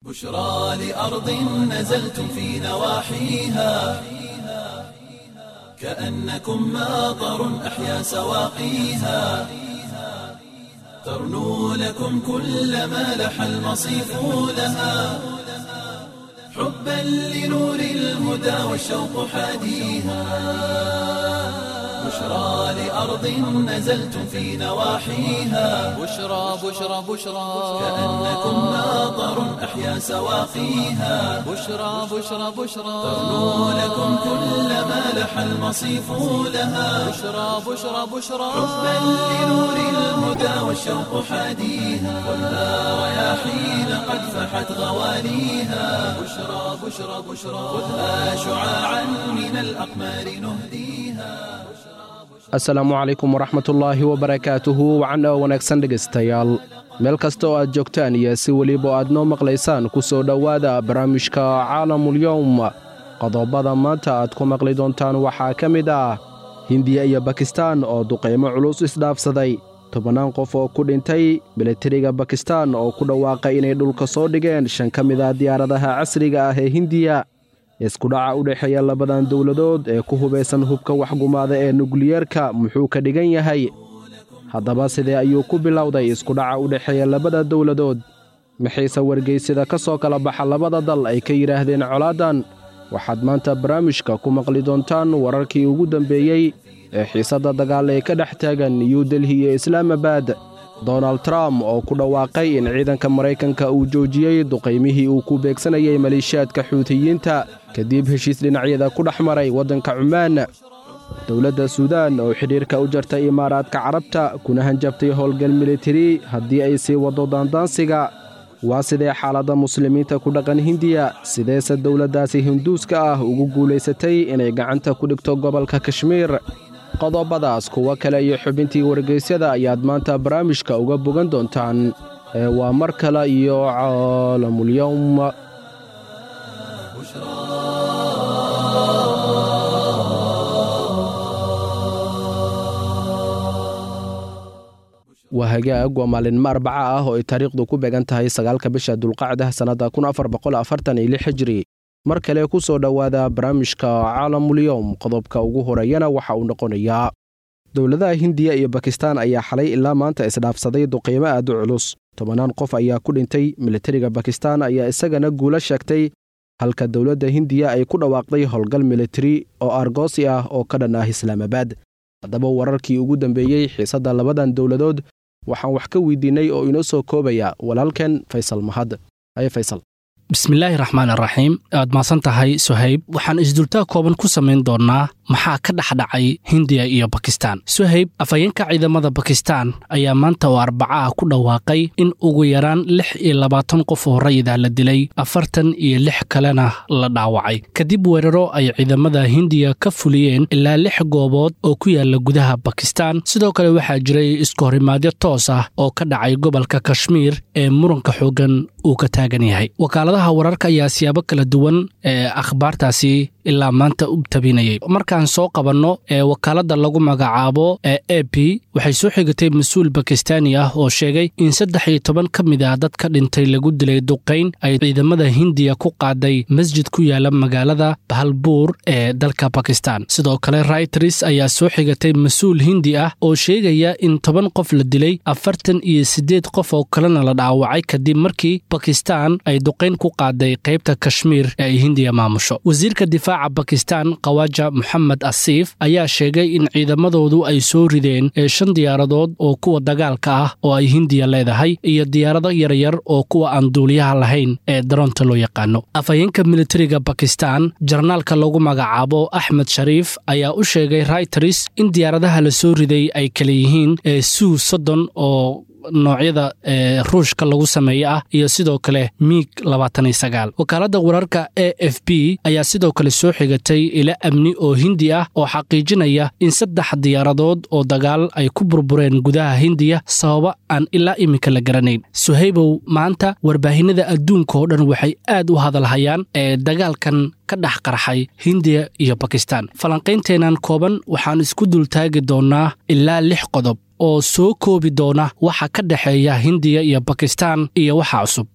بشرى لأرض نزلتم في نواحيها كأنكم ماطر أحيا سواقيها ترنو لكم كل ما لح المصيف لها حبا لنور الهدى والشوق حاديها بشرى لأرض نزلتم في نواحيها بشرى بشرى بشرى كأنكم ماطر أحيا سواقيها بشرى بشرى بشرى ترنو لكم كل ما لح المصيف لها بشرى بشرى بشرى حبا لنور الهدى والشوق حاديها خذها رياحين قد فحت غواليها بشرى بشرى بشرى خذها شعاعا من الأقمار نهديها asalaamu calaykum waraxmatullaahi wabarakaatuhu wacan oo wanaagsan dhegaystayaal meel kasta oo aad joogtaan iyo si weliba aad noo maqlaysaan ku soo dhowaada barnaamijka caalamulyowm qodobada maanta aad ku maqli doontaan waxaa ka mid ah hindiya iyo bakistaan oo duqaymo culus isdhaafsaday tobannaan qof oo ku dhintay milatariga bakistaan oo ku dhawaaqay inay dhulka soo dhigeen shan ka mid ah diyaaradaha casriga ah ee hindiya iskudhaca u dhexeeya labadan dowladood ee ku hubaysan hubka waxgumaada ee nukliyeerka muxuu ka dhigan yahay haddaba sidee ayuu ku bilowday iskudhaca u dhexeeya labada dowladood maxayse wargeysida ka soo kala baxa labada dal ay ka yidhaahdeen colaadan waxaad maanta barnaamijka ku maqli doontaan wararkii ugu dambeeyey ee xiisadda dagaal ee ka dhex taagan new delhi iyo islaamabad donald trump oo ku dhawaaqay in ciidanka maraykanka uu joojiyey duqaymihii uu ku beegsanayay maleeshiyaadka xuutiyiinta kadib heshiis dhinacyada ku dhex maray waddanka cumaan dowladda suudaan oo xidhiirka u jartay imaaraadka carabta kuna hanjabtay howlgal militari haddii ay sii waddo daandaansiga waa sidee xaaladda muslimiinta ku dhaqan hindiya sideese dowladdaasi hinduuska ah ugu guulaysatay inay gacanta ku dhigto gobolka kashmiir qodobadaas kuwo kale iyo xubintii wargeysyada ayaad maanta barnaamijka uga bogan doontaan ee waa mar kale iyo caalamulyowm waa hagaag waa maalinmo arbaca ah oo ay taariikhdu ku beegan tahay sagaalka bisha dulqacda sannadda kun afar boqol afartan iyo lix hijri mar kale ku soo dhowaada barnaamijka caalamulyowm qodobka ugu horeeyana waxa uu noqonayaa dowladaha hindiya iyo bakistaan ayaa xalay ilaa maanta isdhaafsaday duqiimo aad u culus tobannaan qof ayaa ku dhintay militariga bakistaan ayaa isagana guulo sheegtay halka dowladda hindiya ay ku dhawaaqday howlgal militari oo argoosi ah oo ka dhan ah islaamabad haddaba wararkii ugu dambeeyey xiisadda labadan dowladood waxaan wax ka weydiinnay oo inoo soo koobaya walaalkan faysal mahad haye faysal bismillaahi raxmaan araxiim aad mahadsan tahay suhayb waxaan isdultaa kooban ku samayn doonnaa maxaa ka dhexdhacay hindiya iyo bakistaan suhayb afhayeenka ciidamada bakistaan ayaa maanta oo arbacaah ku dhawaaqay in ugu yaraan lix iyo labaatan qof oo rayida la dilay afartan iyo lix kalena la dhaawacay kadib weeraro ay ciidamada hindiya ka fuliyeen ilaa lix goobood oo ku yaala gudaha bakistaan sidoo kale waxaa jiray iskahorimaadyo toos ah oo ka dhacay gobolka kashmiir ee muranka xooggan uu ka taagan yahay wakaaladaha wararka ayaa siyaabo kala duwan ee akhbaartaasi ilaa maanta u tabinayay markaan soo qabanno ee wakaaladda lagu magacaabo ee a b waxay soo xigatay mas-uul bakistaani ah oo sheegay in saddex iyo toban ka mid ah dadka dhintay lagu dilay duqayn ay ciidamada hindiya ku qaaday masjid ku yaala magaalada bahalbuur ee dalka bakistan sidoo kale rayters ayaa soo xigatay mas-uul hindi ah oo sheegaya in toban qof la dilay afartan iyo siddeed qof oo kalena la dhaawacay kadib markii bakistan ay duqayn ku qaaday qaybta kashmiir ee ay hindiya maamusho wasiirka difaaca bakistan kawaja moxamed asiif ayaa sheegay in ciidamadoodu ay soo rideen ee shan diyaaradood oo kuwa dagaalka ah oo ay hindiya leedahay iyo diyaarado yaryar oo kuwa aan duuliyaha lahayn ee daroonta loo yaqaano afhayeenka militariga bakistan jarnaalka lagu magacaabo axmed shariif ayaa u sheegay rayters in diyaaradaha la soo riday ay kala yihiin ee suu soddon oo noocyada ee ruushka lagu sameeye ah iyo sidoo kale miig labaatan iyo sagaal wakaaladda wararka a f b ayaa sidoo kale soo xigatay ila amni oo hindi ah oo xaqiijinaya in saddex diyaaradood oo dagaal ay ku burbureen gudaha hindiya sababa aan ilaa iminka la garanayn suhaybow maanta warbaahinada adduunka oo dhan waxay aad u hadalhayaan ee dagaalkan ka dhex qarxay hindiya iyo bakistan falanqaynteennan kooban waxaan isku dultaagi doonnaa ilaa lix qodob oo soo koobi doona waxa ka dhexeeya hindiya iyo bakistan iyo waxa cusub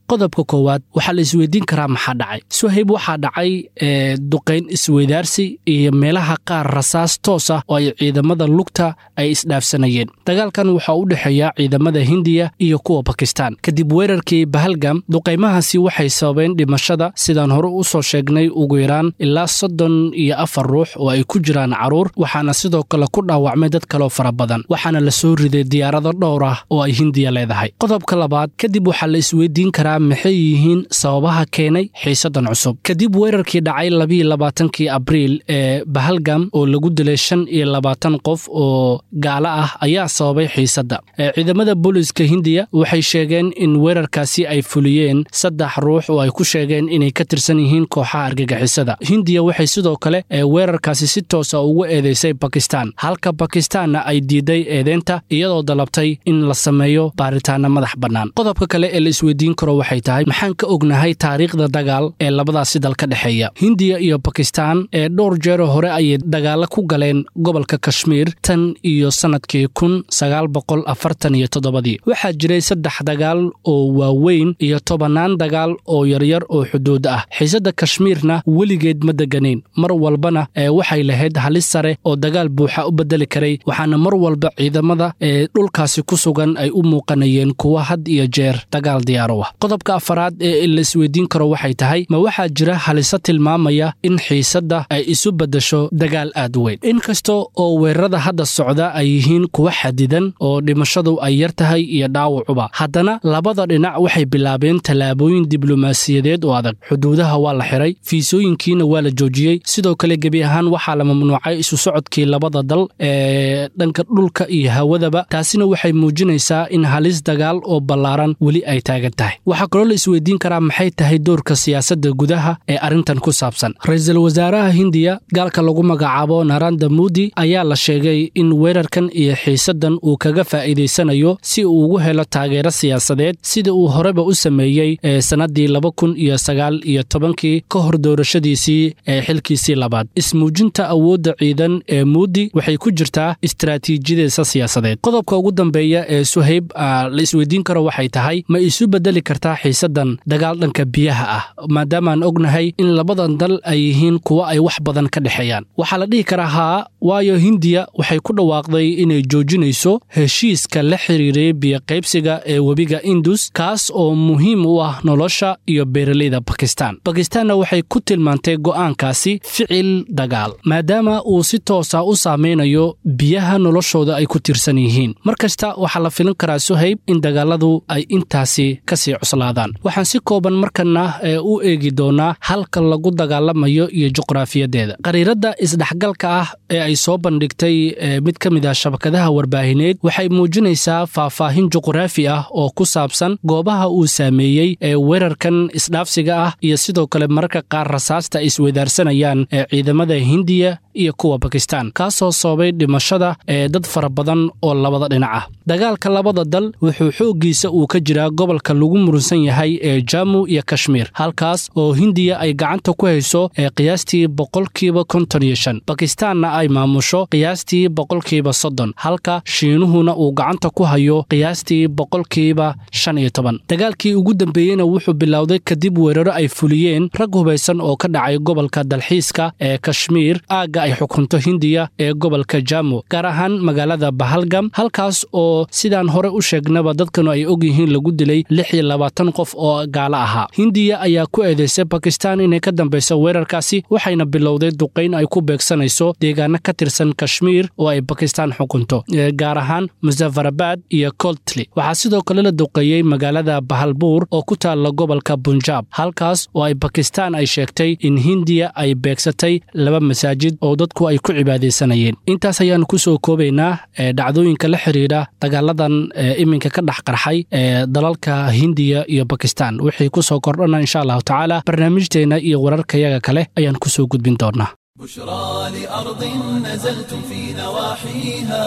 qodobka koowaad waxaa la isweydiin karaa maxaa dhacay suhayb waxaa dhacay duqayn isweydaarsi iyo meelaha qaar rasaas toos ah oo ay ciidamada lugta ay isdhaafsanayeen dagaalkan waxaa u dhexeeya ciidamada hindiya iyo kuwa bakistan kadib weerarkii bahalgam duqaymahaasi waxay sababeen dhimashada sidaan hore u soo sheegnay ugu yaraan ilaa soddon iyo afar ruux oo ay ku jiraan caruur waxaana sidoo kale ku dhaawacmay dad kaloo fara badan waxaana la soo riday diyaarado dhowr ah oo ay hindiya leedahay qodobka labaad kadib waxaa la isweydiin karaa maxay yihiin sababaha keenay xiisadan cusub kadib weerarkii dhacay labiiyo labaatankii abriil ee bahalgam oo lagu dilay shan iyo labaatan qof oo gaalo ah ayaa sababay xiisadda ciidamada booliiska hindiya waxay sheegeen in weerarkaasi ay fuliyeen saddex ruux oo ay ku sheegeen inay ka tirsan yihiin kooxaha argagixisada hindiya waxay sidoo kale weerarkaasi si toosa ugu eedeysay bakistan halka bakistaanna ay diiday eedeynta iyadoo dalabtay in la sameeyo baaritaana madax bannaan qodobka kale ee la isweydiin karo waxay tahay maxaan ka ognahay taariikhda dagaal ee labadaasi dal ka dhexeeya hindiya iyo bakistan ee dhowr jeero hore ayay dagaalo ku galeen gobolka kashmiir tan iyo sannadkii kun sagaal boqol afartan iyo toddobadii waxaa jiray saddex dagaal oo waaweyn iyo tobannaan dagaal oo yaryar oo xuduud ah xiisadda kashmiirna weligeed ma deganayn mar walbana ee waxay lahayd halis sare oo dagaal buuxa u bedeli karay waxaana mar walba ciidamada ee dhulkaasi ku sugan ay u muuqanayeen kuwa had iyo jeer dagaal diyaaro ah qodobka afaraad ee la isweydiin karo waxay tahay ma waxaa jira haliso tilmaamaya in xiisadda ay isu beddesho dagaal aad weyn inkasta oo weerarada hadda socda ay yihiin kuwa xadidan oo dhimashadu ay yar tahay iyo dhaawacuba haddana labada dhinac waxay bilaabeen tallaabooyin diblomaasiyadeed oo adag xuduudaha waa la xiray fiisooyinkiina waa la joojiyey sidoo kale gebi ahaan waxaa la mamnuucay isu socodkii labada dal ee dhanka dhulka iyo hawadaba taasina waxay muujinaysaa in halis dagaal oo ballaaran weli ay taagan tahay waxaa kaloo la isweydiin karaa maxay tahay doorka siyaasadda gudaha ee arrintan ku saabsan ra-iisul wasaaraha hindiya gaalka lagu magacaabo naranda mudi ayaa la sheegay in weerarkan iyo xiisaddan uu kaga faa'iidaysanayo si uu ugu helo taageero siyaasadeed sida uu horeba u sameeyey ee sannaddii laba kun iyo sagaal iyo tobankii ka hor doorashadiisii ee xilkiisii labaad ismuujinta awoodda ciidan ee muudi waxay ku jirtaa istaraatiijiyadiisa siyaasadeed qodobka ugu dambeeya ee suhayb la isweydiin karo waxay tahay ma isu bedeli kartaa xiisaddan dagaal dhanka biyaha ah maadaamaan ognahay in labadan dal ay yihiin kuwa ay wax badan ka dhexeeyaan waxaa la dhihi karaa haa waayo hindiya waxay ku dhawaaqday inay joojinayso heshiiska la xiriiray biyoqaybsiga ee webiga indus kaas oo muhiim u ah nolosha iyo beeraleyda bakistan bakistanna waxay ku tilmaantay go'aankaasi ficil dagaal maadaama uu si toosa u saamaynayo biyaha noloshooda ay ku tirsan yihiin mar kasta waxaa la filin karaa suhayb in dagaaladu ay intaasi ka sii cuslaadaan waxaan si kooban markana u eegi doonaa halka lagu dagaalamayo iyo juqraafiyadeeda qariiradda isdhexgalka ah ee ay soo bandhigtay mid ka mid ah shabakadaha warbaahineed waxay muujinaysaa faahfaahin juqraafi ah oo ku saabsan goobaha uu saameeyey ee weerarkan isdhaafsiga ah iyo sidoo kale mararka qaar rasaasta ay isweydaarsanayaan ee ciidamada hindiya iyo kuwa bakistan kaasoo sababay dhimashada ee dad fara badan oo labada dhinac ah dagaalka labada dal wuxuu xooggiisa uu ka jiraa gobolka lagu murunsan yahay ee jamu iyo kashmiir halkaas oo hindiya ay gacanta ku hayso ee qiyaastii boqolkiiba konton iyo shan bakistaanna ay maamusho qiyaastii boqolkiiba soddon halka shiinuhuna uu gacanta ku hayo qiyaastii boqolkiiba shan iyo toban dagaalkii ugu dambeeyeyna wuxuu bilowday kadib weeraro ay fuliyeen rag hubaysan oo ka dhacay gobolka dalxiiska ee kashmiir aagga ay xukunto hindiya ee gobolka jamu gaar ahaan magaalada bahalgam halkaas oo sidaan hore u sheegnaba dadkanu ay og yihiin lagu dilay lix iyo labaatan qof oo gaalo ahaa hindiya ayaa ku eedeysay bakistan inay ka dambayso weerarkaasi waxayna bilowday duqayn ay ku beegsanayso deegaano ka tirsan kashmiir oo ay bakistan xukunto gaar ahaan musafarabad iyo coltli waxaa sidoo kale la duqeeyey magaalada bahalbuur oo ku taalla gobolka bunjaab halkaas oo ay bakistan ay sheegtay in hindiya ay beegsatay laba masaajid oo dadku ay ku cibaadaysanayeen intaas ayaanu ku soo koobaynaa dhacdooyinka la xiriira dagaaladan iminka ka dhex qarxay ee dalalka hindiya iyo bakistan wixii ku soo kordhana insha allahu tacaala barnaamijteenna iyo wararkayaga kale ayaan ku soo gudbin doonaa بشرى لأرض نزلتم في نواحيها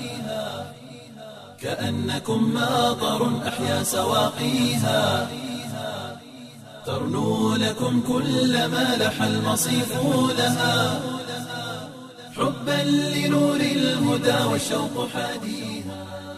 كأنكم ماطر أحيا سواقيها ترنو لكم كل ما لح المصيف لها حبا لنور الهدى والشوق حاديها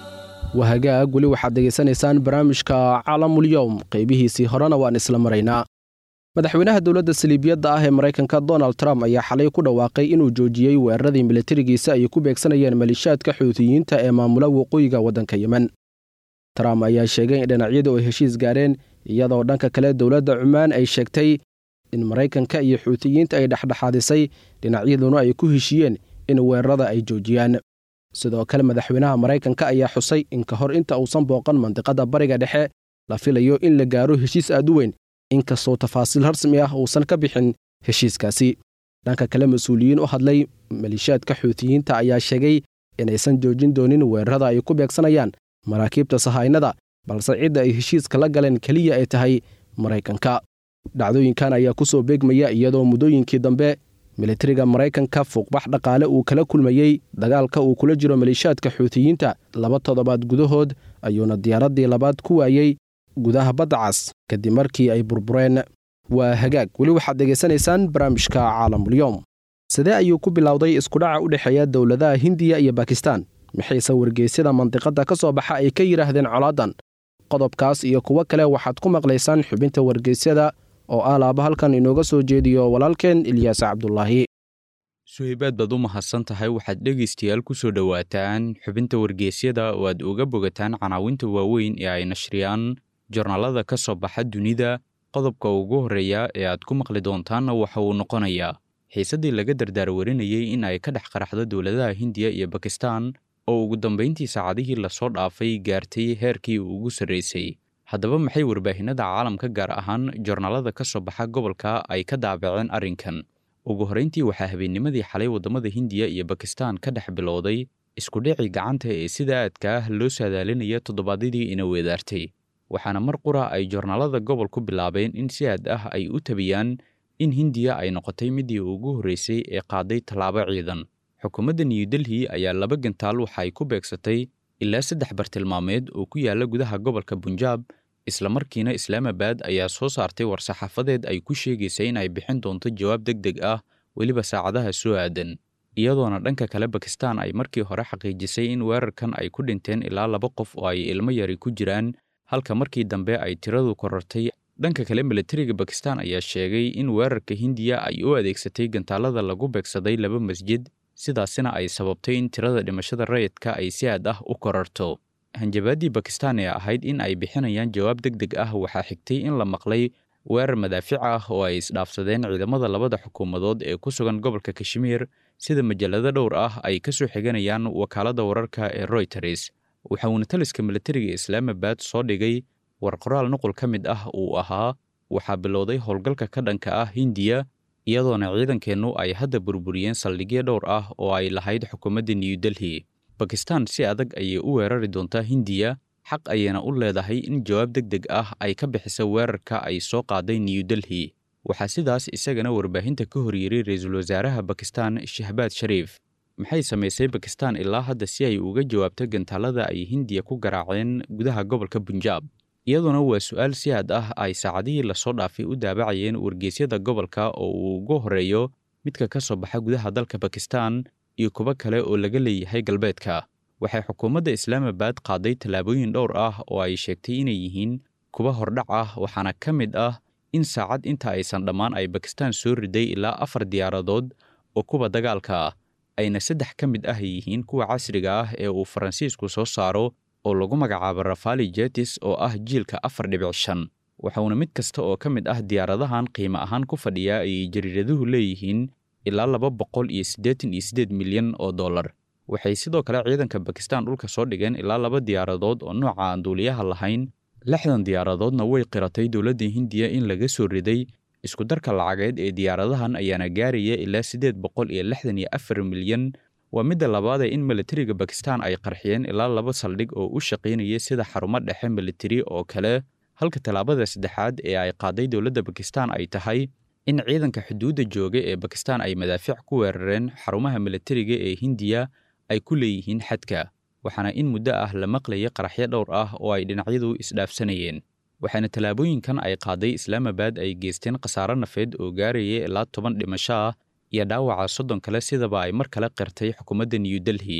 wahagaag weli waxaad degaysanaysaan barnaamijka calamulyowm qaybihiisii horena waan isla maraynaa madaxweynaha dowladda saliibiyadda ah ee maraykanka donald trump ayaa xalay ku dhawaaqay inuu joojiyey weeraradii milatarigiisa ay ku beegsanayeen malishaadka xuutiyiinta ee maamula waqooyiga waddanka yemen trump ayaa sheegay in dhinacyadu ay heshiis gaareen iyadoo dhanka kale dowladda cumaan ay sheegtay in maraykanka iyo xuutiyiinta ay dhexdhexaadisay dhinacyaduna ay ku heshiiyeen in weerarada ay joojiyaan sidoo kale madaxweynaha maraykanka ayaa xusay in ka hor inta uusan booqan mandiqadda bariga dhexe la filayo in la gaaro heshiis aad u weyn inkastoo tafaasiil rasmi ah uusan ka bixin heshiiskaasi dhanka kale mas-uuliyiin u hadlay malishaadka xuutiyiinta ayaa sheegay inaysan joojin doonin weerarada ay ku beegsanayaan maraakiibta sahaynada balse cidda ay heshiiska la galeen keliya ay tahay maraykanka dhacdooyinkan ayaa ku soo beegmaya iyadoo muddooyinkii dambe militariga maraykanka fuuqbax dhaqaale uu kala kulmayey dagaalka uu kula jiro malishaadka xuutiyiinta laba toddobaad gudahood ayuuna diyaaraddii labaad ku waayey gudaha badda cas kadib markii ay burbureen waa hagaag weli waxaad degaysanaysaan barnaamijka caalamulyoom sidee ayuu ku bilowday iskudhaca u dhexeeya dowladaha hindiya iyo bakistan maxayse wargeysyada mandiqadda ka soo baxa ay ka yidhaahdeen colaadan qodobkaas iyo kuwo kale waxaad ku maqlaysaan xubinta wargeysyada oo ah laaba halkan inooga soo jeediyo walaalkeen ilyaas cabdulaahi suhaybaad baad u mahadsan tahay waxaad dhegaystayaal ku soo dhowaataan xubinta wargeysyada oo aad uga bogataan canaawinta waaweyn ee ay nashriyaan jornaalada ka soo baxa dunida qodobka ugu horreeya ee aad ku maqli doontaanna waxa uu noqonayaa xiisaddii laga dardaarwarinayey in ay ka dhex qaraxdo dowladaha hindiya iyo bakistan oo ugu dambayntii saacadihii lasoo dhaafay gaartay heerkii ugu sarraysay haddaba maxay warbaahinada caalamka gaar ahaan jornaalada ka soo baxa gobolka ay ka daabaceen arrinkan ugu horrayntii waxaa habeennimadii xalay waddamada hindiya iyo bakistan ka dhex bilowday iskudhicii gacanta ee sida aadka ah loo saadaalinaya toddobaadyadii ina weedaartay waxaana mar qura ay jornaalada gobolku bilaabeen in si aad ah ay u tabiyaan in hindiya ay noqotay midii ugu horraysay ee qaaday tallaabo ciidan xukuumadda new delhi ayaa laba gantaal waxa ay ku beegsatay ilaa saddex bartilmaameed oo ku yaalla gudaha gobolka bunjaab islamarkiina islaamabad ayaa soo saartay war-saxaafadeed ay ku sheegaysa in ay bixin doonto jawaab deg deg ah weliba saacadaha soo aadan iyadoona dhanka kale bakistan ay markii hore xaqiijisay in weerarkan ay ku dhinteen ilaa laba qof oo ay ilmo yari ku jiraan halka markii dambe ay tiradu korortay dhanka kale milatariga bakistan ayaa sheegay in weerarka hindiya ay u adeegsatay gantaalada lagu beegsaday laba masjid sidaasina ay sababtay in tirada dhimashada rayidka ay si aad ah u kororto hanjabaaddii bakistan ee ahayd in ay bixinayaan jawaab deg deg ah waxaa xigtay in la maqlay weerar madaafic ah oo ay isdhaafsadeen ciidamada labada xukuumadood ee ku sugan gobolka kashmiir sida majallado dhowr ah ay ka soo xiganayaan wakaaladda wararka ee royters waxa uuna taliska milatariga islaamabad soo dhigay war qoraal nuqul ka mid ah uu ahaa waxaa bilowday howlgalka ka dhanka ah hindiya iyadoona ciidankeennu ay hadda burburiyeen saldhigyo dhowr ah oo ay lahayd xukuumadda new delhi bakistan si adag ayay u weerari doontaa hindiya xaq ayayna u leedahay in jawaab deg deg ah ay ka bixisa weerarka ay soo qaaday new delhi waxaa sidaas isagana warbaahinta ka hor yiray ra-iisul wasaaraha bakistan shahbaad shariif maxay samaysay bakistan ilaa hadda si ay uga jawaabto gantaalada ay hindiya ku garaaceen gudaha gobolka bunjaab iyadoona waa su-aal si aad ah ay saacadihii lasoo dhaafay u daabacayeen wargeysyada gobolka oo uu ugu horreeyo midka ka soo baxa gudaha dalka bakistan iyo kuwo kale oo laga leeyahay galbeedka waxay xukuumadda islaamabad qaaday tallaabooyin dhowr ah oo ay sheegtay inay yihiin kuwa hordhac ah waxaana ka mid ah in saacad inta aysan dhammaan ay bakistan soo riday ilaa afar diyaaradood oo kuwa dagaalka ah ayna saddex ka mid ah yihiin kuwa casriga ah ee uu faransiisku soo saaro oo lagu magacaabo rafali jetis oo ah jiilka afar dhibic shan waxauna mid kasta oo ka mid ah diyaaradahan qiimo ahaan ku fadhiya ayay jariiraduhu leeyihiin ilaa laba boqol iyo siddeetan iyo siddeed milyan oo dollar waxay sidoo kale ciidanka bakistan dhulka soo dhigeen ilaa laba diyaaradood oo nooca aan duuliyaha lahayn lixdan diyaaradoodna way qiratay dowladda hindiya in laga soo riday iskudarka lacageed ee diyaaradahan ayaana gaaraya ilaa siddeed boqol iyo lixdan iyo afar milyan waa midda labaadee in milatariga bakistan ay qarxiyeen ilaa laba saldhig oo u shaqaynaya sida xarumo dhexe militari oo kale halka tallaabada saddexaad ee ay qaaday dowladda bakistan ay tahay in ciidanka xuduudda jooga ee bakistan ay madaafiic ku weerareen xarumaha milatariga ee hindiya ay ku leeyihiin xadka waxaana in muddo ah la maqlayay qaraxyo dhowr ah oo ay dhinacyadu isdhaafsanayeen waxaana tallaabooyinkan ay qaaday islaamabad ay geysteen khasaaro nafeed oo gaaraya ilaa toban dhimasho ah iyo dhaawaca soddon kale sidaba ay mar kale qirtay xukuumadda new delhi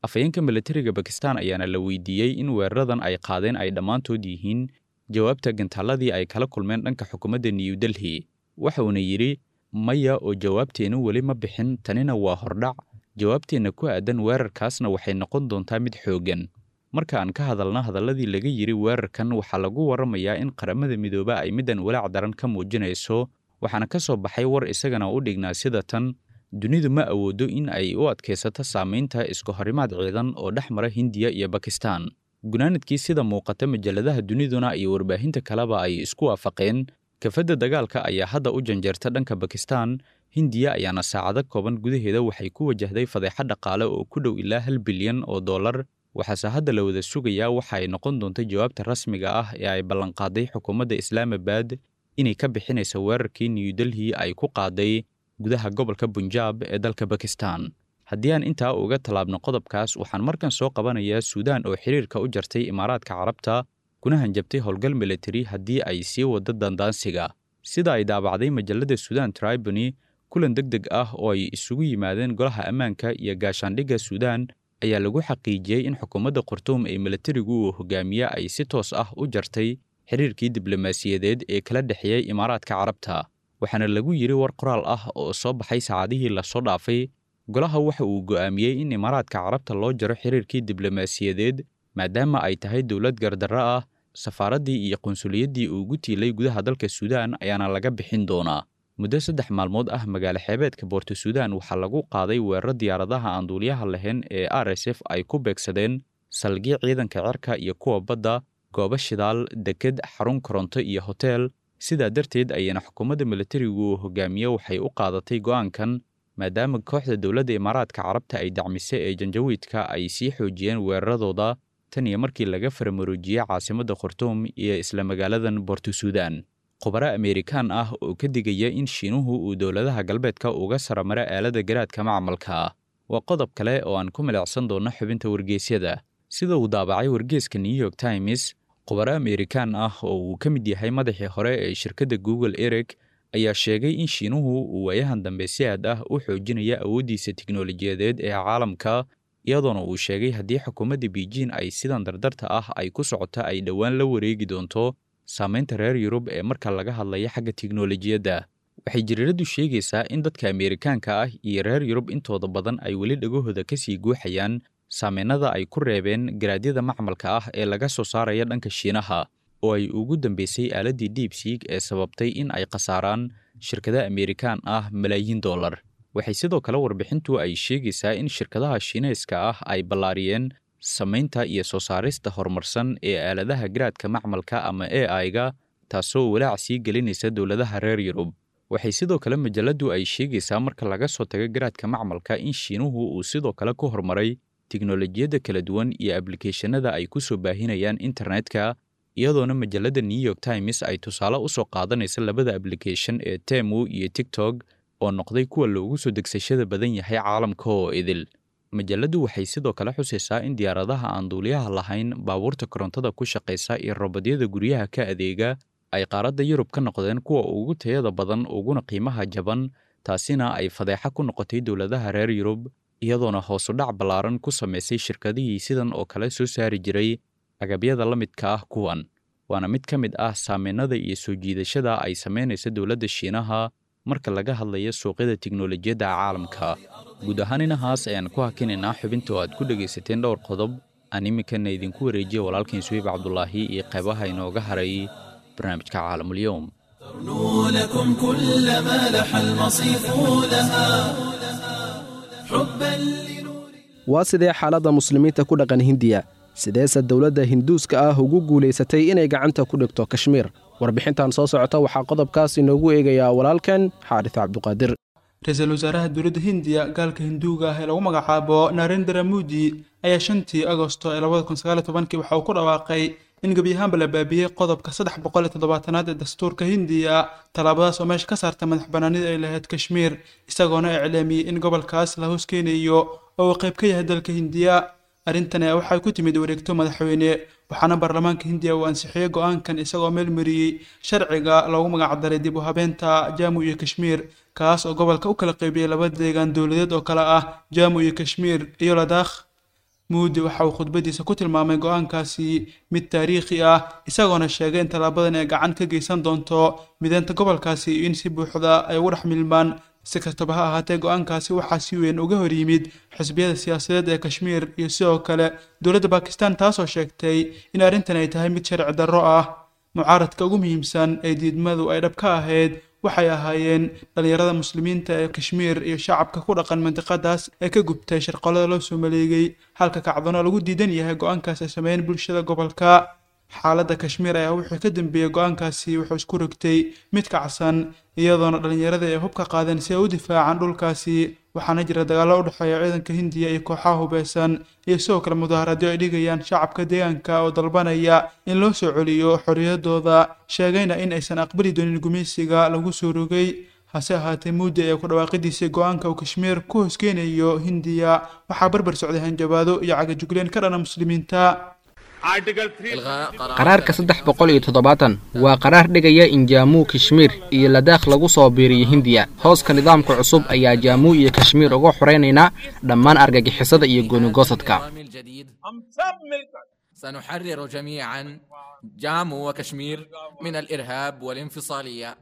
afhayeenka milatariga bakistan ayaana la weydiiyey in weeraradan ay qaadeen ay dhammaantood yihiin jawaabta gantaaladii ay kala kulmeen dhanka xukuumadda new delhi waxa uuna yidhi maya oo jawaabteennu weli ma bixin tanina waa hordhac jawaabteenna ku aadan weerarkaasna waxay noqon doontaa mid xooggan marka aan ka hadalna hadalladii laga yidhi weerarkan waxaa lagu warramayaa in qaramada midooba ay middan walaac daran ka muujinayso waxaana ka soo baxay war isagana u dhignaa sida tan dunidu ma awoodo in ay u adkaysato saamaynta isku horimaad ciidan oo dhex mara hindiya iyo bakistan gunaanadkii sida muuqata majalladaha duniduna iyo warbaahinta kaleba ay isku waafaqeen kafadda dagaalka ayaa hadda u janjeerta dhanka bakistan hindiya ayaana saacado kooban gudaheeda waxay ku wajahday fadeexa dhaqaale oo ku dhow ilaa hal bilyan oo dollar waxaase hadda la wada sugayaa waxa ay noqon doonta jawaabta rasmiga ah ee ay ballanqaaday xukuumadda islaamabad inay ka bixinaysa weerarkii new delhi ay ku qaaday gudaha gobolka bunjaab ee dalka bakistan haddii aan intaa uga tallaabno qodobkaas waxaan markan soo qabanayaa suudaan oo xiriirka u jartay imaaraadka carabta kuna hanjabtay howlgal militari haddii ay sii waddo dandaansiga sida ay daabacday majallada suudaan tribony kulan deg deg ah oo ay isugu yimaadeen golaha ammaanka iyo gaashaandhigga suudaan ayaa lagu xaqiijiyey in xukuumadda khartuum ee militarigu uu hogaamiye ay si toos ah u jartay xiriirkii diblomaasiyadeed ee kala dhexeeyey imaaraadka carabta waxaana lagu yidhi war qoraal ah oo soo baxay saacadihii lasoo dhaafay golaha waxa uu go'aamiyey in imaaraadka carabta loo jaro xiriirkii diblomaasiyadeed maadaama ay tahay dowlad gardarro ah safaaraddii iyo qunsuliyaddii ugu tiilay gudaha dalka suudaan ayaana laga bixin doonaa muddo saddex maalmood ah magaalo xeebeedka boorto suudaan waxaa lagu qaaday weeraro diyaaradaha aan duuliyaha lahayn ee r s f ay ku beegsadeen salgii ciidanka cirka iyo kuwa badda goobo shidaal deked xarun koronto iyo hoteel sidaa darteed ayayna xukuumadda militarigu uu hogaamiye waxay u qaadatay go'aankan maadaama kooxda dowladda imaaraadka carabta ay dacmise ee janjawiidka ay sii xoojiyeen weeraradooda tan iyo markii laga faramaroojiyey caasimadda khartuum iyo isla magaaladan boorto suudaan khubaro ameerikaan ah oo ka digaya in shiinuhu uu dowladaha galbeedka uga saramaro aalada garaadka macmalka ah waa qodob kale oo aan ku milicsan doonno xubinta wargeysyada sida uu daabacay wargeeska new york times khubaro ameerikaan ah oo uu ka mid yahay madaxii hore ee shirkadda google ereg ayaa sheegay in shiinuhu uu waayahan dambe si aad ah u xoojinaya awooddiisa tiknolojiyadeed ee caalamka iyadoona uu sheegay haddii xukuumadda beijing ay sidan dardarta ah ay ku socoto ay dhowaan la wareegi doonto saamaynta reer yurub ee marka laga hadlaya xagga tiknolojiyadda waxay jariiraddu sheegaysaa in dadka ameerikaanka ah iyo reer yurub intooda badan ay weli dhagahooda ka sii guuxayaan saamaynada ay ku reebeen garaadyada macmalka ah ee laga soo saaraya dhanka shiinaha oo ay ugu dambeysay aaladdii diibsiig ee sababtay in ay khasaaraan shirkada ameerikaan ah malaayiin dollar waxay sidoo kale warbixintu ay sheegaysaa in shirkadaha shiinayska ah ay ballaariyeen samaynta iyo soo saarista horumarsan ee aaladaha garaadka macmalka ama a i-ga taasoo walaac sii gelinaysa dowladaha reer yurub waxay sidoo kale majalladdu ay sheegaysaa marka laga soo tago garaadka macmalka in shiinuhu uu sidoo kale ku horumaray tiknolojiyadda kala duwan iyo ablikeeshanada ay ku soo baahinayaan internetka iyadoona majalladda new york times ay tusaale u soo qaadanaysa labada ablikeeshan ee temu iyo tiktok oo noqday kuwa loogu soo degsashada badan yahay caalamka oo idil majalladdu waxay sidoo kale xusaysaa in diyaaradaha aan duuliyaha lahayn baabuurta korontada ku shaqaysa iyo robodyada guryaha ka adeega ay qaaradda yurub ka noqdeen kuwa ugu tayada badan uguna qiimaha jaban taasina ay fadeexa ku noqotay dowladaha reer yurub iyadoona hoosu dhac ballaaran ku samaysay shirkadihii sidan oo kale soo saari jiray agabyada la midka ah kuwan waana mid ka mid ah saamaynada iyo soo jiidashada ay samaynaysa dowladda shiinaha marka laga hadlayo suuqyada tiknolojiyadda caalamka guud ahaan inahaas ayaan ku hakinaynaa xubinta oo aad ku dhegaysateen dhowr qodob aan iminkana idinku wareejiya walaalkiin suwiib cabdulaahi iyo qaybaha inooga haray barnaamijka caalamulyoum ترنو لكم كل ما لح المصيف لها حبا لنور waa sidee xaaladda muslimiinta ku dhaqan hindiya sideese dowladda hinduuska ah ugu guulaysatay inay gacanta ku dhigto kashmiir warbixintan soo socota waxaa qodobkaas inoogu eegayaa walaalkan xaarif cabduqaadir ra-iisul wasaaraha dowladda hindiya gaalka hinduuga ah ee lagu magacaabo narendra mudi ayaa shantii agosto ee labada kun sagaal iyo tobankii waxa uu ku dhawaaqay in gebi ahaanba la baabiyey qodobka saddex boqol iyo toddobaatanaad ee dastuurka hindiya tallaabadaas oo meesha ka saarta madax banaanida ay lahayd kashmiir isagoona iclaamiyey in gobolkaas la hoos keenayo oo uu qayb ka yahay dalka hindiya arrintan ayaa waxay ku timid wareegto madaxweyne waxaana baarlamaanka hindiya uu ansixiyey go-aankan isagoo meel mariyey sharciga loogu magacdaray dib u habeenta jaamu iyo kashmiir kaas oo gobolka u kala qaybiyey laba deegaan dowladeed oo kale ah jaamu iyo kashmiir iyo ladakh muudi waxa uu khudbadiisa ku tilmaamay go-aankaasi mid taariikhi ah isagoona sheegay in tallaabadan ay gacan ka geysan doonto mideynta gobolkaasi iyo in si buuxda ay ugu dhex milmaan si kastaba ha ahaatee go-aankaasi waxaa si weyn uga hor yimid xisbiyada siyaasadeed ee kashmiir iyo sidoo kale dowladda bakistan taasoo sheegtay in arrintan ay tahay mid sharci darro ah mucaaradka ugu muhiimsan ee diidmadu ay dhab ka ahayd waxay ahaayeen dhallinyarada muslimiinta ee kashmiir iyo shacabka ku dhaqan mandiqadaas ee ka gubtay sharqolada loo soo maleegay halka kacdono lagu diidan yahay go-aankaas ay sameeyeen bulshada gobolka xaaladda kashmiir ayaa wixii ka dambeeyey go-aankaasi wuxuu isku rogtay mid kacsan iyadoona dhallinyarada ay hub ka qaadeen si ay u difaacaan dhulkaasi waxaana jira dagaallo u dhexeeya ciidanka hindiya iyo kooxaha hubeysan iyo sidoo kale mudaharaadyo ay dhigayaan shacabka deegaanka oo dalbanaya in loo soo celiyo xorriyadooda sheegayna in aysan aqbali doonin gumaysiga lagu soo rogay hase ahaatee muudi ee ku dhawaaqidiisii go-aanka uu kashmiir ku hoskeenayo hindiya waxaa barbar socday hanjabaado iyo cagajugleen ka dhana muslimiinta qaraarka saddex boqol iyo toddobaatan waa qaraar dhigaya in jaamuu kashmiir iyo ladaakh lagu soo biiriyo hindiya hooska nidaamka cusub ayaa jaamuu iyo kashmiir uga xoraynaynaa dhammaan argagixisada iyo goonigosadka سنحرر جميعا جامو وكشمير من الإرهاب والانفصالية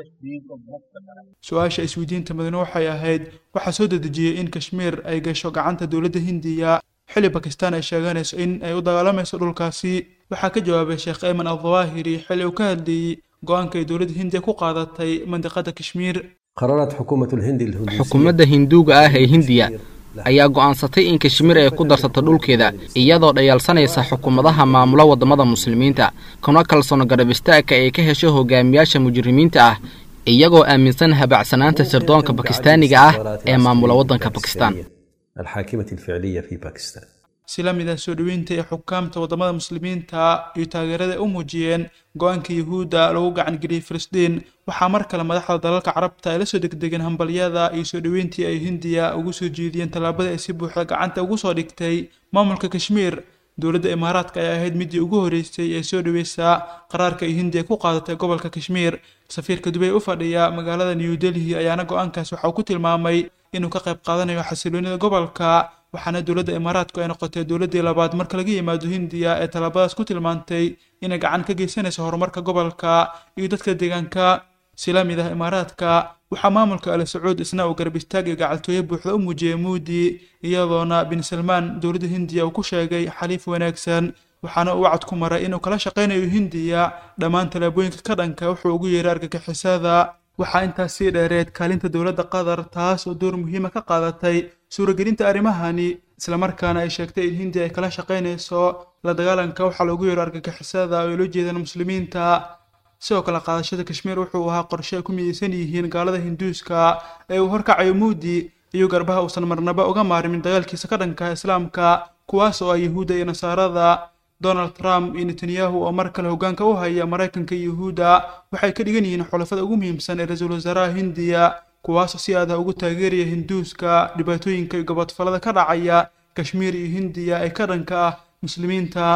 su-aasha isweydiinta mudane waxay ahayd waxaa soo dedejiyey in kashmiir ay gasho gacanta dowladda hindiya xili bakistan ay sheeganayso in ay u dagaalamayso dhulkaasi waxaa ka jawaabay sheekh ayman aldawaahiri xili uu ka hadlayey go-aanka ay dowladda hindiya ku qaadatay mandiqada kashmiir قررت حكومة الهند الهندوسية xukuumadda hinduuga ah ee hindiya ayaa go'aansatay in kashmiir ay ku darsato dhulkeeda iyadoo dhayaalsanaysa xukuumadaha maamula waddamada muslimiinta kuna kalsoon garab istaagka ay ka hesho hogaamiyaasha mujrimiinta ah iyagoo aaminsan habacsanaanta sirdoonka bakistaaniga ah ee maamula waddanka bakistan الحاكمة الفعلية في باكستان si la mid ah soo dhoweynta ee xukaamta waddamada muslimiinta iyo taageerada ay u muujiyeen go-aanka yuhuudda lagu gacan geliyey filistiin waxaa mar kale madaxda dalalka carabta ay la soo degdegeen hambalyada iyo soo dhoweyntii ay hindiya ugu soo jeediyeen tallaabada ay si buuxda gacanta ugu soo dhigtay maamulka kashmiir dowladda imaaraadka ayaa ahayd midii ugu horeysay ee soo dhoweysaa qaraarka ay hindiya ku qaadatay gobolka kashmiir safiirka dubay u fadhiya magaalada new delhi ayaana go-aankaas waxa uu ku tilmaamay inuu ka qayb qaadanayo xasiloonida gobolka waxaana dowladda imaaraadku ay noqotay dowladdii labaad marka laga yimaado hindiya ee tallaabadaas ku tilmaantay inay gacan ka geysanayso horumarka gobolka iyo dadka deegaanka si la mid ah imaaraadka waxaa maamulka ali sacuud isna uu garab istaag iyo gacaltooyo buuxda u muujiyey muudi iyadoona bin salmaan dowladda hindiya uu ku sheegay xaliif wanaagsan waxaana uu wacad ku maray inuu kala shaqaynayo hindiya dhammaan tallaabooyinka ka dhanka wuxuu ugu yeeray argagixisada waxaa intaas sii dheereed kaalinta dowladda qatar taas oo door muhiima ka qaadatay suuragelinta arrimahani islamarkaana ay sheegtay in hindiya ay kala shaqaynayso la dagaalanka waxaa loogu yeero argagixisada oo ay loo jeedaan muslimiinta sidoo kale qaadashada kashmiir wuxuu ahaa qorshe ay ku midaysan yihiin gaalada hinduuska ee uu horkacayo muudi iyo garbaha uusan marnaba uga maarimin dagaalkiisa ka dhanka islaamka kuwaas oo ah yuhuudda iyo nasaarada donald trump iyo netanyahu oo mar kale hoggaanka u haya maraykanka iyo yuhuudda waxay ka dhigan yihiin xulafada ugu muhiimsan ee ra-iisul wasaaraha hindiya kuwaasoo si aad ah ugu taageeraya hinduuska dhibaatooyinka iyo gobodfalada ka dhacaya kashmiir iyo hindiya ee ka dhanka ah muslimiinta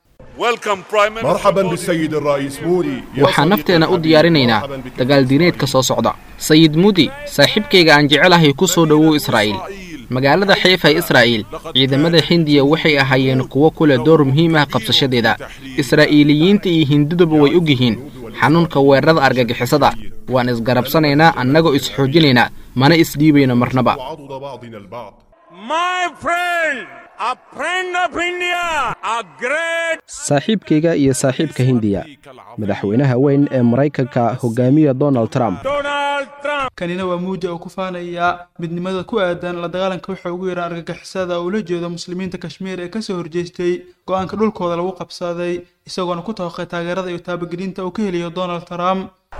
مرحبا بالسيد الرئيس مودي waxaan nafteena u diyaarinaynaa dagaal diineedka soo socda sayid muudi saaxiibkayga aan jecelahay ku soo dhowow israa'iil magaalada xiifa ee israa'iil ciidamada hindiya waxay ahaayeen kuwo ku leh door muhiim ah qabsashadeeda israa'iiliyiinta iyo hinduduba way og yihiin xanuunka weerarada argagixisada waan isgarabsanaynaa annagoo isxoojinaynaa mana isdhiibayno marnaba وعضد بعضنا البعض saaxiibkayga iyo saaxiibka hindiya madaxweynaha weyn ee maraykanka hogaamiya donald trump kanina waa muudi oo ku faanaya midnimada ku aadan la dagaalanka waxa ugu yaraan argagixisada oo ula jeedo muslimiinta kashmiir ee kasoo horjeestay go-aanka dhulkooda lagu qabsaday isagoona ku tooqay taageerada iyo taabagelinta uu ka heliyo donald trump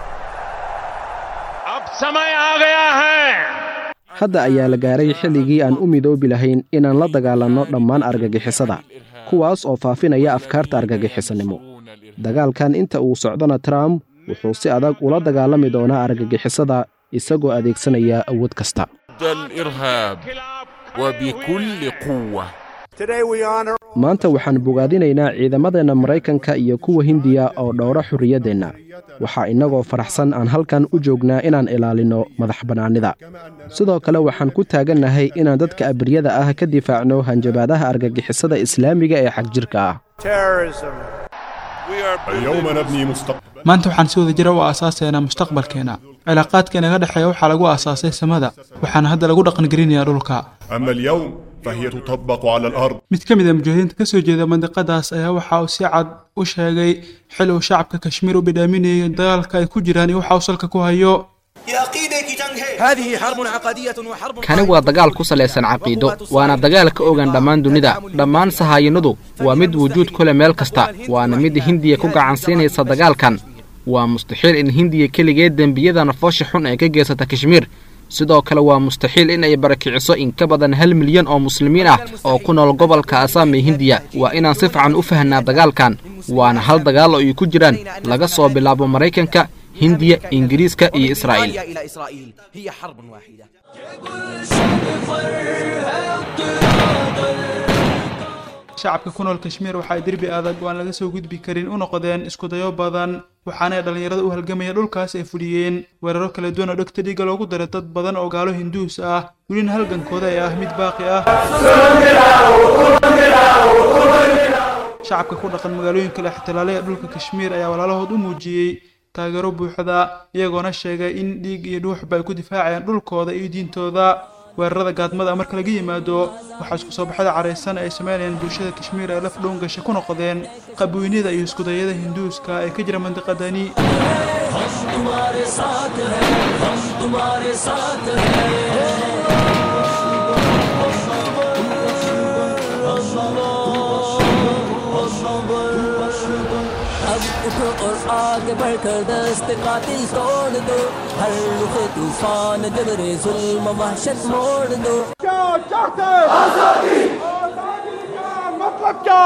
hadda ayaa la gaaray xilligii aan u midoobi lahayn inaan la dagaalanno dhammaan argagixisada kuwaas oo faafinaya afkaarta argagixisanimo dagaalkan inta uu socdona trump wuxuu si adag ula dagaalami doonaa argagixisada isagoo adeegsanaya awood kasta maanta waxaan bogaadinaynaa ciidamadeenna maraykanka iyo kuwa hindiya oo dhowra xurriyaddeenna waxaa innagoo faraxsan aan halkan u joognaa inaan ilaalinno madax bannaanida sidoo kale waxaan ku taagannahay inaan dadka abriyada ah ka difaacno hanjabaadaha argagixisada islaamiga ee xagjirka ah اليوم نبني مستقبل maanta waxaan si wada jira u aasaasaynaa mustaqbalkeena cilaaqaadka inaga dhexeeya waxaa lagu aasaasay samada waxaana hadda lagu dhaqangelinayaa dhulka أما اليوم فهي تطبق على الأرض mid ka mid a mujaahidiinta ka soo jeeda mandiqadaas ayaa waxa uu si cad u sheegay xil uu shacabka kashmiir u bidhaaminayay dagaalka ay ku jiraan iyo waxa uu salka ku hayo هذه حرب عقدية وحرب kani waa dagaal ku salaysan caqiido waana dagaal ka ogan dhammaan dunida dhammaan sahaayinadu waa mid wujuud ku leh meel kasta waana mid hindiya ku gacan siinaysa dagaalkan waa mustaxiil in hindiya keligeed dembiyada nafoosha xun ay ka geysata kashmiir sidoo kale waa mustaxiil in ay barakiciso in ka badan hal milyan oo muslimiin ah oo ku nool gobolka asaam ee hindiya waa inaan si fiican u fahnaa dagaalkan waana hal dagaal oo ay ku jiraan laga soo bilaabo maraykanka hindiya ingiriiska iyo israa'iil إلى إسرائيل هي حرب واحدة shacabka ku nool kashmiir waxa ay derbi adag oo aan laga soo gudbi karin u noqdeen iskudayo badan waxaana ay dhallinyarada u halgamaya dhulkaas ay fuliyeen weeraro kala duwan oo dhegta dhiigga loogu daray dad badan oo gaalo hinduus ah welina halgankooda ee ah mid baaqi ah shacabka ku dhaqan magaalooyinka la ixtilaalay ee dhulka kashmiir ayaa walaalahood u muujiyey taageero buuxda iyagoona sheegay in dhiig iyo dhuuxba ay ku difaacayaan dhulkooda iyo diintooda weerarada gaadmada marka laga yimaado waxaa isku soo baxada caraysan ay sameynayaan bulshada kashmiir ee laf dhown gasha ku noqdeen qabweynida iyo iskudayada hinduuska ee ka jira mandiqadani अब उठो और आगे बढ़कर दस्त कातिल तोड़ दो हर रुख तूफान जबरे जुल्म वहशत मोड़ दो क्या चाहते आजादी आजादी का मतलब क्या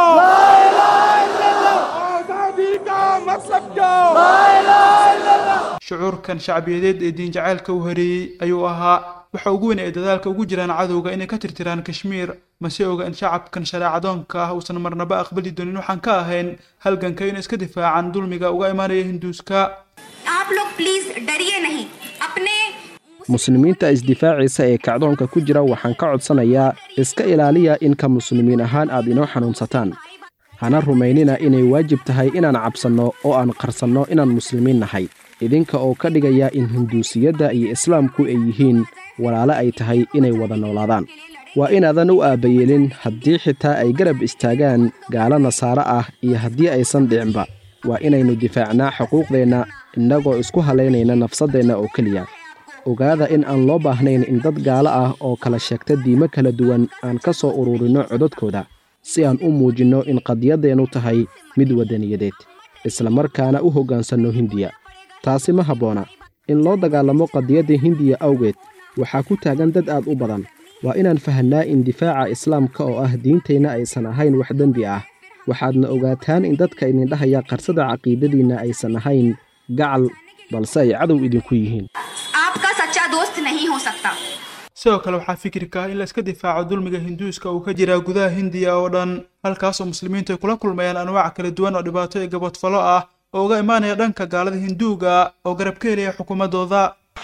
आजादी का मतलब क्या shucuurkan shacbiyadeed ee diin jacaylka u hareeyey ayuu ahaa waxa ugu weyn ay dadaalka ugu jiraan cadowga inay ka tirtiraan kashmiir mase oga in shacabkan shareecadoonka ah uusan marnaba aqbali doonin waxaan ka ahayn halganka inay iska difaacaan dulmiga uga imaanaya hinduuska आप लोग प्लीज डरिए नहीं अपने muslimiinta isdifaacaysa ee kacdoonka ku jira waxaan ka codsanayaa iska ilaaliya in ka muslimiin ahaan aad inoo xanuunsataan hana rumaynina inay waajib tahay inaan cabsanno oo aan qarsanno inaan muslimiin nahay idinka oo ka dhigaya in hinduusiyadda iyo islaamku ay yihiin walaale ay tahay inay wada noolaadaan waa inaadan u aabbayeelin haddii xitaa ay garab istaagaan gaalo nasaare ah iyo haddii aysan dhicinba waa inaynu difaacnaa xuquuqdeenna innagoo isku halaynayna nafsaddeenna oo keliya ogaada in aan loo baahnayn in dad gaalo ah oo kala sheegta diimo kala duwan aan ka soo ururinno codadkooda si aan u muujinno in qadiyaddeennu tahay mid waddaniyadeed isla markaana u hoggaansanno hindiya taasi ma habboona in loo dagaalamo qadiyadda hindiya awgeed waxaa ku taagan dad aad u badan waa inaan fahannaa in difaaca islaamka oo ah diintayna aysan ahayn wax dembi ah waxaadna ogaataan in dadka idindhahaya qarsada caqiidadiinna aysan ahayn gacal balse ay cadow idinku yihiin आपका सच्चा दोस्त नहीं हो सकता sidoo kale waxaa fikirka ah in la iska difaaco dulmiga hinduuska uu ka jiraa gudaha hindiya oo dhan halkaasoo muslimiintu ay kula kulmayaan anwaac kala duwan oo dhibaato iyo gabadfalo ah oo uga imaanaya dhanka gaalada hinduuga oo garab ka helaya xukuumaddooda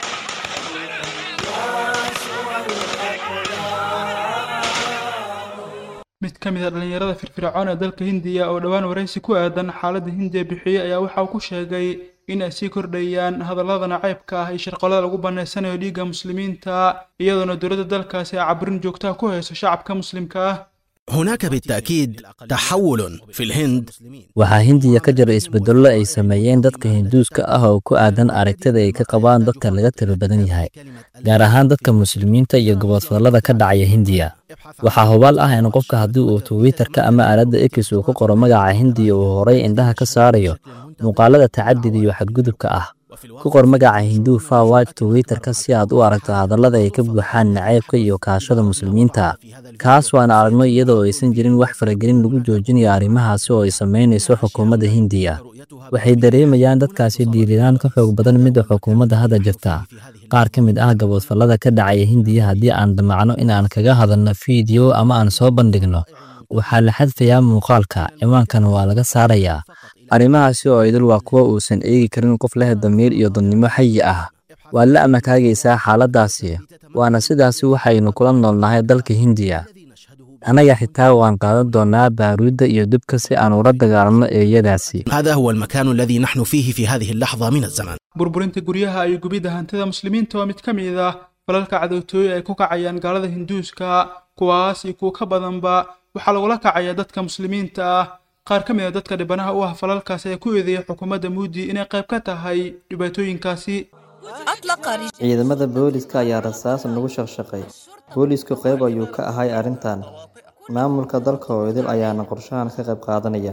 mid ka mid a dhallinyarada firfircoon ee dalka hindiya oo dhowaan waraysi ku aadan xaaladda hindiya bixiyey ayaa waxa uu ku sheegay in ay sii kordhayaan hadallada nacaybka ah iyo shirqolada lagu bannaysanayo dhiigga muslimiinta iyadoona dowladda dalkaasi ay caburin joogtaha ku hayso shacabka muslimka ah هناك بالتأكيد تحول في الهند waxaa hindiya ka jira isbedello ay sameeyeen dadka hinduuska ah oo ku aadan aragtida ay ka qabaan dadka laga tiro badan yahay gaar ahaan dadka muslimiinta iyo gobodfadallada ka dhacaya hindiya waxaa hubaal ah in qofka haddii uu twitterka ama aaladda x uu ku qoro magaca hindiya uu horay indhaha ka saarayo muuqaalada tacadida iyo xadgudubka ah ku qor magaca hinduu fawad twitterka si aad u aragto hadallada ay ka buuxaan nacaybka iyo kaashada muslimiinta kaas waana aragno iyadoo aysan jirin wax faragelin lagu joojinayo arrimahaasi oo ay samaynayso xukuumadda hindiya waxay dareemayaan dadkaasi dhiiriraan ka xoog badan midda xukuumadda hadda jirta qaar ka mid ah gaboodfallada ka dhacaya hindiya haddii aan damacno in aan kaga hadalno fiideo ama aan soo bandhigno waxaa la xadfayaa muuqaalka ciwaankana waa laga saarayaa arrimahaasi oo idil waa kuwa uusan eegi karin qof leh damiir iyo dadnimo xayi ah waad la amakaagaysaa xaaladdaasi waana sidaasi waxaynu kula noolnahay dalka hindiya annaga xitaa waan qaadan doonnaa baaruudda iyo dubka si aan ula dagaalanno eeyadaasi هذا هو المكان الذي نحن فيه في هذه اللحظة من الزمن burburinta guryaha iyo gubidda hantida muslimiinta waa mid ka mid ah falalka cadowtooye ay ku kacayaan gaalada hinduuska kuwaas iyo kuwa ka badanba waxaa lagula kacayaa dadka muslimiinta ah qaar ka mid a dadka dhibanaha u ah falalkaasi ayaa ku eedeeyay xukuumadda muudi inay qayb ka tahay dhibaatooyinkaasi ciidamada booliska ayaa rasaas nagu shaqshaqay boolisku qayb ayuu ka ahay arrintan maamulka dalka oo idil ayaana qorshahan ka qayb qaadanaya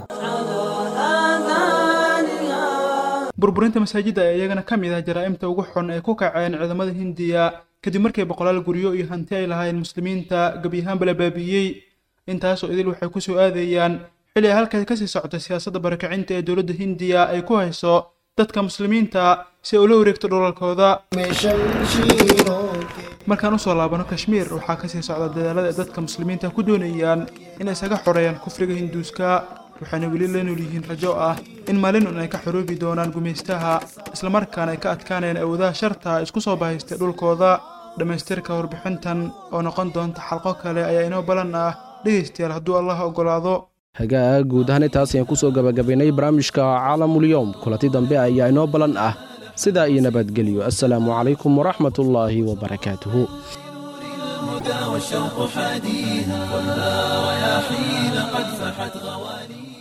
burburinta masaajidda ayaa iyagana ka mid ah jaraa'imta ugu xun ee ku kaceen ciidamada hindiya kadib markii boqolaal guryo iyo hanti ay lahaayeen muslimiinta gebi ahaanba la baabi'iyey intaasoo idil waxay ku soo aadayaan xilli ay halkaas kasii socotay siyaasadda barakacinta ee dowladda hindiya ay ku hayso dadka muslimiinta si ay ula wareegto dhulalkooda markaan usoo laabano kashmiir waxaa kasii socda dadaalada ay dadka muslimiinta ku doonayaan inay isaga xoreeyaan kufriga hinduuska waxayna weli la nool yihiin rajo ah in maalin un ay ka xoroobi doonaan gumaystaha islamarkaana ay ka adkaanayaan awoodaha sharta isku soo bahaystay dhulkooda dhammaystirka warbixintan oo noqon doonta xalqo kale ayaa inoo balan ah dhegaystayaal hadduu allah oggolaado hagaag guud ahaan intaas ayaan ku soo gabagabaynay barnaamijka caalamulyoom kulanti dambe ayaa inoo balan ah sidaa iyo nabadgelyo assalaamu calaykum waraxmatullaahi wabarakaatuhu الهدى والشوق حاديها والنار يا حين قد فحت غواليها